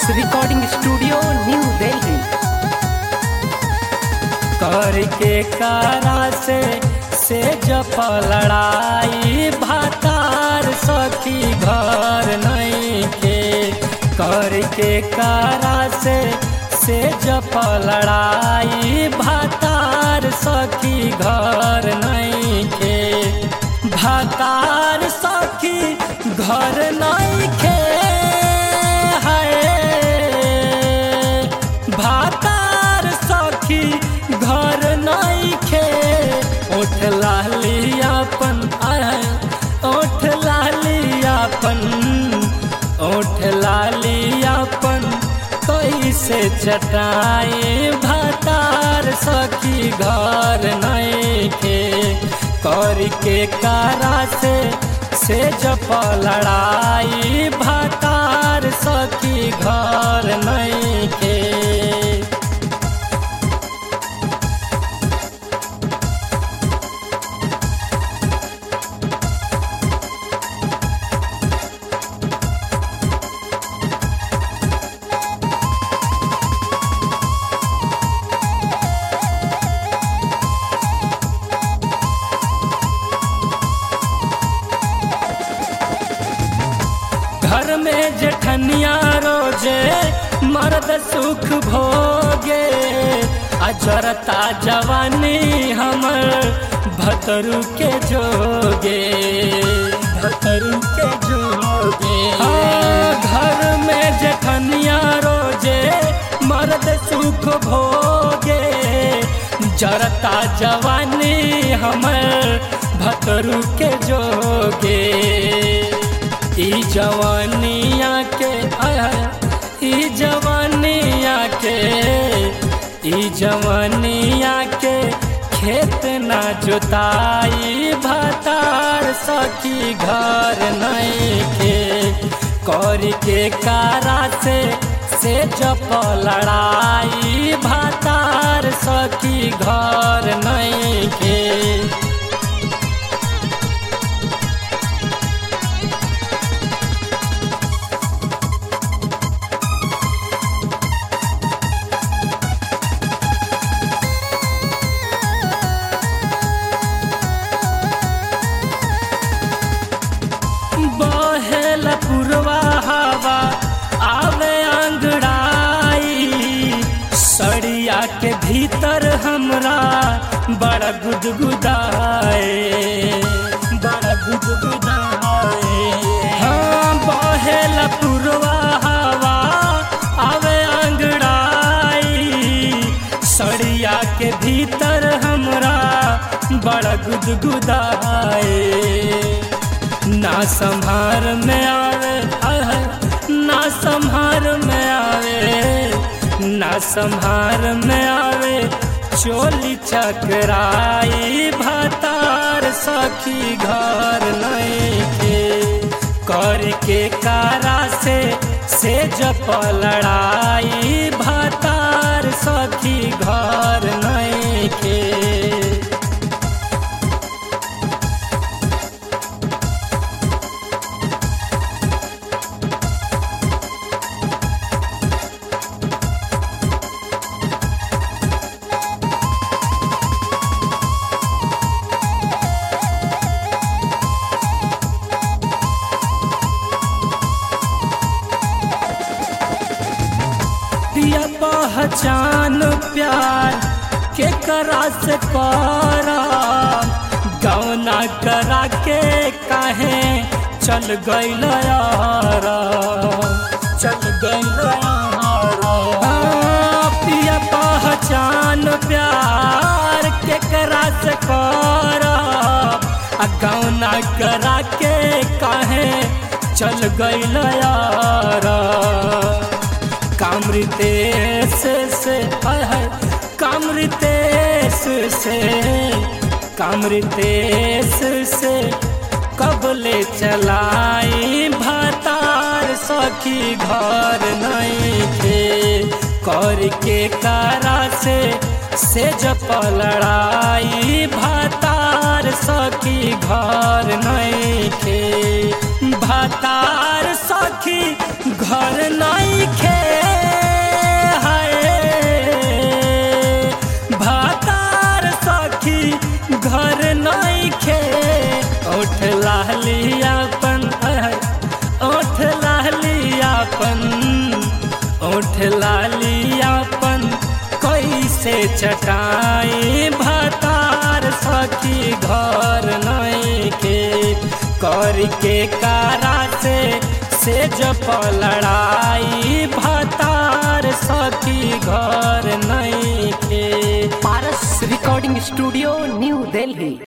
recording studio New Delhi करके कारा से से जप लड़ाई भातार सखी घर नहीं के करके कारा से से जप लड़ाई भातार सखी घर नहीं के भातार सखी घर नहीं के है भातार सखी घर नहीं खे ओठ लाली अपन ओठ लाली अपन ओठ लाली अपन कैसे चटाए भातार सखी घर नहीं खे करके कारा से से जप लड़ाई भातार सखी घर नहीं के घर में जेठनिया रोजे मर्द सुख भोगे अजरता जवानी हमर भतरू के जोगे भतरू के जोगे हाँ, घर में जेठनिया रोजे मर्द सुख भोगे जरता जवानी हमर भतरू के जोगे ई जवानिया के आया ई जवानिया के ई जवानिया के खेत ना जोताई भातार सखी घर नहीं के कर के कारा से से जप लड़ाई भातार सखी घर नहीं के बहेल पुरवा हवा आवे अंगड़ाई सड़िया के भीतर हमरा बड़ा गुदगुदाए बड़ा गुदगुदाए हाँ बहेल पुरवा हवा आवे अंगड़ाई सड़िया के भीतर हमरा बड़ा गुदगुदाए ना संभार में आवे आह, ना संभार में आवे ना संभार में आवे चोली चकराई भातार सखी घर नहीं के करके कारा से से जप लड़ाई भातार सखी घर नहीं के दिया पहचान प्यार के करा से करा गौना करा के काहे चल गईल यारा चल गईल यारा पिया पहचान प्यार के करा से करा आ गौना करा के काहे चल गईल यारा कामृतेश से है कामृतेश से कामृतेश से कबले चलाई भातार सखी घर नहीं थे करके कारा से से जप लड़ाई भातार सखी घर नहीं थे भातार सखी घर नहीं खे लालियापन ओठ लालियापन ओठ लालियापन कैसे चटाई भतार सखी घर नहीं के करके कारा से से जप लड़ाई भतार सखी घर नहीं के Paras recording studio New Delhi